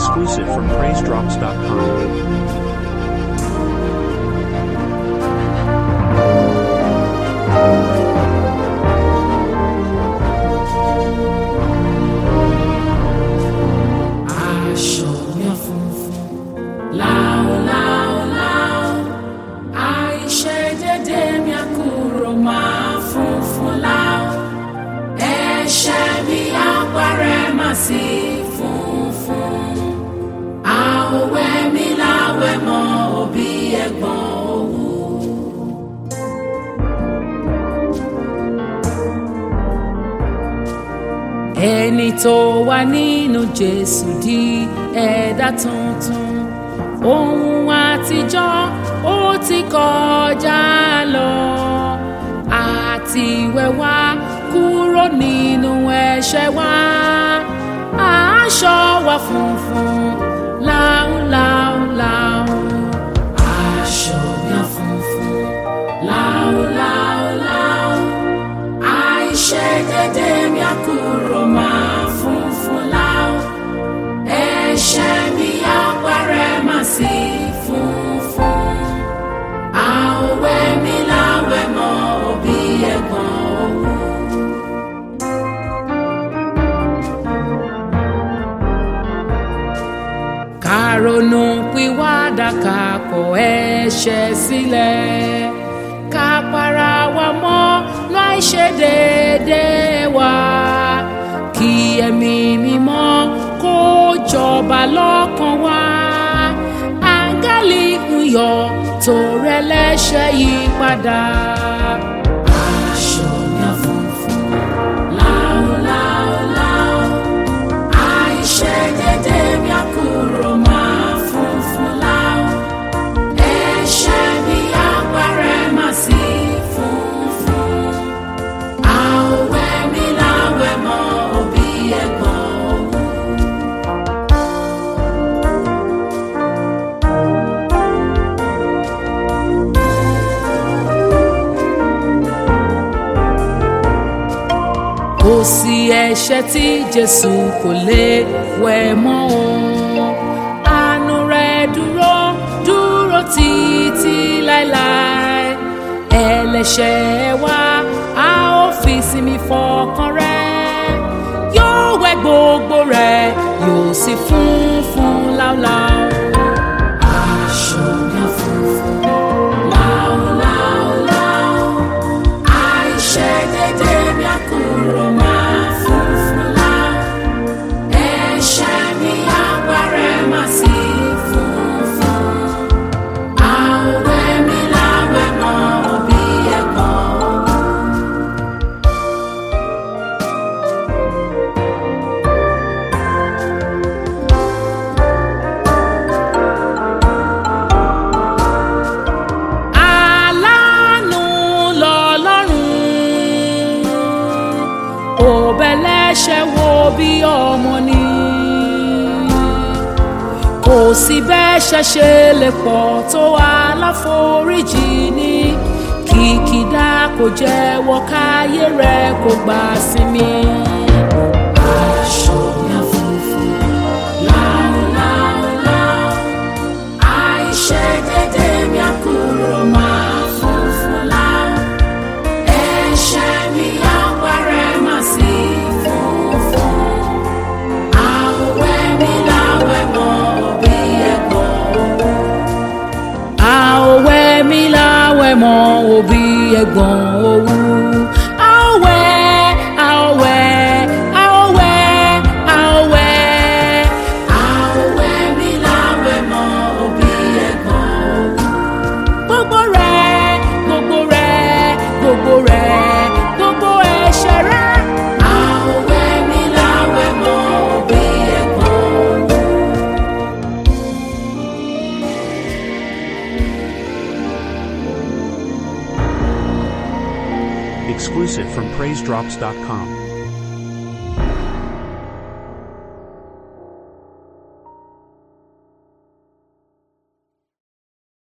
Exclusive from PraiseDrops.com. aṣọ yẹn funfun láòláòláò àìṣe dédé mi àkúrò máa funfun láò ẹ̀ṣẹ̀ mi àpárẹ̀ máa sí funfun àwẹ̀ mi láwẹ̀ mọ́ òbí ẹ̀gbọ́n òwú. ẹni tó wà nínú jésù di ẹ̀dá tuntun ohun àtijọ́ ó ti kọjá lọ àti wẹ̀wá kúrò nínú ẹ̀ṣẹ̀ wa aṣọ wa funfun láúláúláú aṣọ yẹn funfun láúláúláú àìṣe dédé mi àkúrò máa funfun láò ẹ̀ṣẹ̀ mi àpárẹ̀ máa sí funfun àwẹ̀ mi láwẹ̀ mọ́ òbí ẹ̀gbọ́n òwú. kàrònú pìwàdà ká kọ̀ ẹ̀ṣẹ̀ sílẹ̀ ká para wa mọ́ láì ṣe déédéé wa kí ẹ̀mí mímọ́ kó jọba lọ́kàn wa áńgẹ́lì ń yọ̀ tó rẹ̀ lẹ́ṣẹ̀ yí padà. aṣọ yẹn funfun láúláúláú àìṣe dédé mi àkúrò máa funfun láò ẹ̀ṣẹ̀ mi àpárẹ̀ máa sí funfun àwẹ̀ mi láwẹ̀ mọ́ òbí ẹ̀gbọ́n òwú. kò sí ẹ̀ṣẹ̀ tí jésù kò lè wẹ̀ mọ́ o àánú rẹ̀ dúró dúró títí láéláé ẹlẹ́ṣẹ̀ wa a ó fi sinmi fọkàn rẹ̀ yóò wẹ̀ gbogbo rẹ̀ yóò sì funfun láúláú. aṣọ yẹn funfun láúláúláú àìṣe dédé mi àkúrò máa funfun láò ẹ̀ṣẹ̀ mi àpárẹ̀ máa sí funfun àwẹ̀ mi láwẹ̀ mọ́ òbí ẹ̀gbọ́n òwú. aláàánú lọ́lọ́run òbẹ̀lẹ́ṣẹ̀ wo bí ọmọ ni kò sí bẹ́ṣẹ̀ ṣe lè pọ̀ tó aláforíjì ní kìkìdá kò jẹ́wọ́ káyé rẹ̀ kò gbà sinmi. aṣọ yẹn funfun láúláúláú àìṣe dédé mi àkúrò máa funfun láò ẹ̀ṣẹ̀ mi àpárẹ̀ máa sí funfun àwẹ̀ mi láwẹ̀ mọ́ òbí ẹ̀gbọ́n òwú. àwẹ̀ mi láwẹ̀ mọ́ òbí ẹ̀gbọ́n òwú. àwẹ̀ àwẹ̀ àwẹ̀ àwẹ̀ àwẹ̀ mi láwẹ̀ mọ́ òbí ẹ̀gbọ́n òwú gbogbo rẹ̀ gbogbo rẹ̀ gbogbo rẹ̀ gbogbo ẹ̀ṣẹ̀ rẹ̀. àwẹ̀ mi láwẹ̀ mọ́ òbí ẹ̀gbọ́n òwú. Exclusive from PraiseDrops.com.